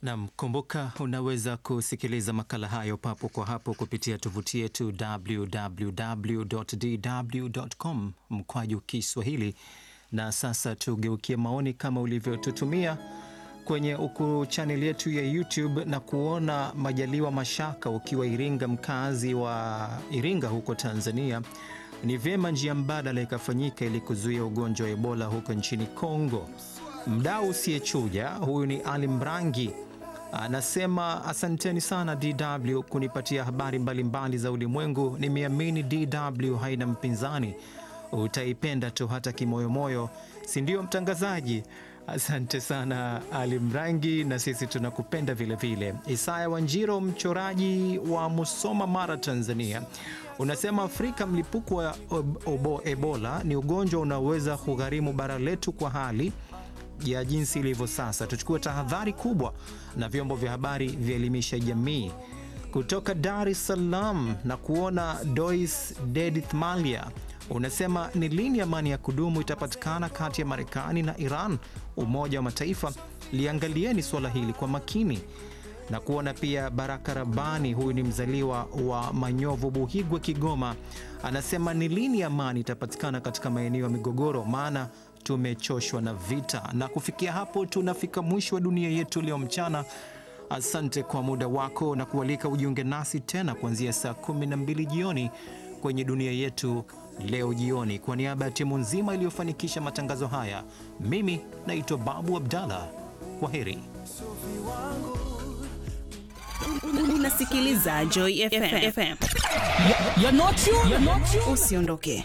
Nam, kumbuka unaweza kusikiliza makala hayo papo kwa hapo kupitia tovuti yetu www.dw.com mkwaju Kiswahili. Na sasa tugeukie maoni kama ulivyotutumia kwenye uku chaneli yetu ya YouTube na kuona Majaliwa Mashaka ukiwa Iringa, mkazi wa Iringa huko Tanzania. Ni vyema njia mbadala ikafanyika ili kuzuia ugonjwa wa Ebola huko nchini Kongo. Mdau usiyechuja huyu ni Ali Mrangi anasema asanteni sana DW kunipatia habari mbalimbali mbali za ulimwengu. Nimeamini DW haina mpinzani, utaipenda tu hata kimoyomoyo, si ndio mtangazaji? Asante sana Ali Mrangi, na sisi tunakupenda vilevile. Isaya Wanjiro, mchoraji wa Musoma, Mara, Tanzania, unasema Afrika, mlipuko wa Ebola ni ugonjwa unaoweza kugharimu bara letu kwa hali ya jinsi ilivyo sasa. Tuchukue tahadhari kubwa na vyombo vya habari vielimisha jamii. Kutoka Dar es Salaam na kuona Dois Dedith Malia unasema ni lini amani ya kudumu itapatikana kati ya Marekani na Iran? Umoja wa Mataifa liangalieni suala hili kwa makini. Na kuona pia Baraka Rabani, huyu ni mzaliwa wa Manyovu, Buhigwe, Kigoma, anasema ni lini amani itapatikana katika maeneo ya migogoro, maana tumechoshwa na vita. Na kufikia hapo tunafika mwisho wa dunia yetu leo mchana. Asante kwa muda wako na kualika ujiunge nasi tena kuanzia saa 12 jioni kwenye dunia yetu leo jioni. Kwa niaba ya timu nzima iliyofanikisha matangazo haya, mimi naitwa Babu Abdallah. Kwa heri. Unasikiliza Joy FM. You're not you. You're not you. Usiondoke.